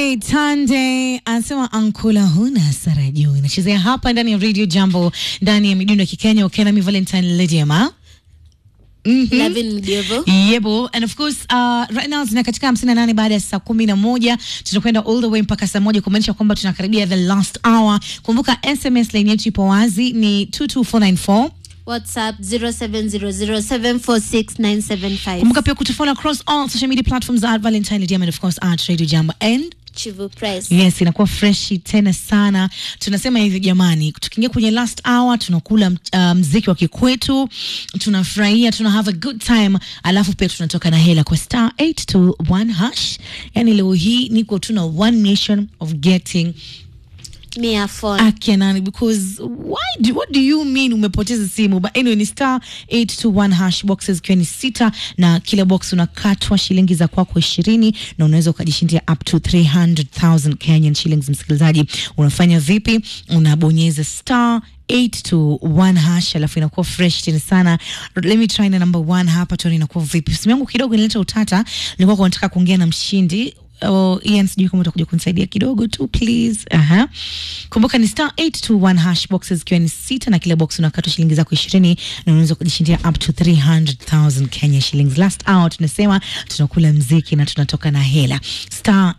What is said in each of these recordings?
Tande anasema ankula huna hasara juu inachezea hapa ndani ya Radio Jambo ndani ya midundo ya Kikenya Ukenami Valentine Lydiama. Lavin Mdievo. Yebo, and of course uh, right now zina katika hamsini na nane baada ya saa kumi na moja tunakwenda all the way mpaka saa moja kumaanisha kwamba tunakaribia the last hour. Kumbuka SMS line yetu ipo wazi ni 22494 WhatsApp 0700746975. kumbuka pia kutufollow across all social media platforms at Valentine Lydiama and of course at Radio Jambo and Chivu Press. Yes, inakuwa freshi tena sana. Tunasema hivi jamani, tukiingia kwenye last hour tunakula uh, mziki wa kikwetu, tunafurahia, tuna have a good time, alafu pia tunatoka na hela kwa star 821 hash. Yani leo hii niko tuna one nation of getting Mia phone. Akenani because why do, what do you mean umepoteza simu but anyway ni star 821 hash boxes ikiwa ni sita na kila box unakatwa shilingi za kwako ishirini na unaweza ukajishindia up to 300,000 Kenyan shillings msikilizaji unafanya vipi unabonyeza star 821 hash alafu inakuwa fresh tena sana let me try na number one hapa tuone inakuwa vipi simu yangu kidogo inaleta utata nilikuwa kwa nataka kuongea na mshindi Oh, Ian sijui kama utakuja kunisaidia kidogo tu please. Aha. Kumbuka ni star 821 hash boxes ikiwa ni sita na kila box unakatwa shilingi zako 20 na unaweza kujishindia up to 300,000 Kenya shillings. Last hour tunasema tunakula mziki na tunatoka na hela. Star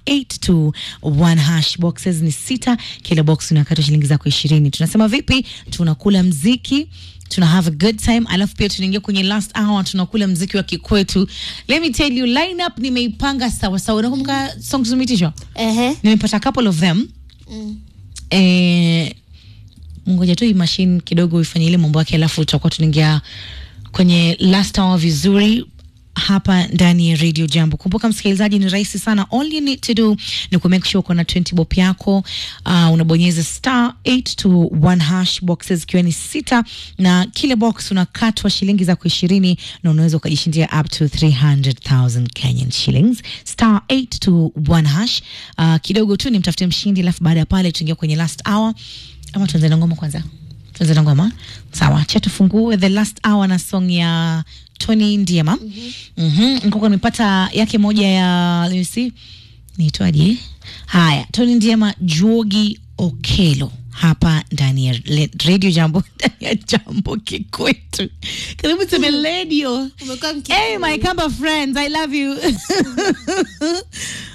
821 hash boxes ni sita, kila box unakatwa shilingi zako 20. Tunasema vipi? Tunakula mziki tuna have a good time alafu pia tunaingia kwenye last hour tunakula mziki wa kikwetu let me tell you lineup nimeipanga sawa sawa unakumbuka songs tumeitishwa Ehe. nimepata a couple of them Mm. eh, ngoja tu hii machine kidogo ifanye ile mambo yake alafu tutakuwa tunaingia kwenye last hour vizuri hapa ndani ya radio jambo kumbuka msikilizaji ni rahisi sana all you need to do ni ku make sure uko na 20 bob yako uh, unabonyeza star 821 hash boxes ikiwa ni sita na kila box unakatwa shilingi zako ishirini na unaweza ukajishindia up to 300000 kenyan shillings star 821 hash uh, kidogo tu nimtafute mshindi alafu baada ya pale tuingia kwenye last hour ama tuanze na ngoma kwanza tuanze na ngoma sawa cha tufungue the last hour na song ya Tony Ndiema mm-hmm. Nikuwa nimepata yake moja ya let me see niitwaje haya Tony Ndiema Juogi Okelo hapa ndani ya le- radio jambo ndani ya jambo kikwetu karibu teme radio Umekuwa mki- Hey, my Kamba friends, I love you.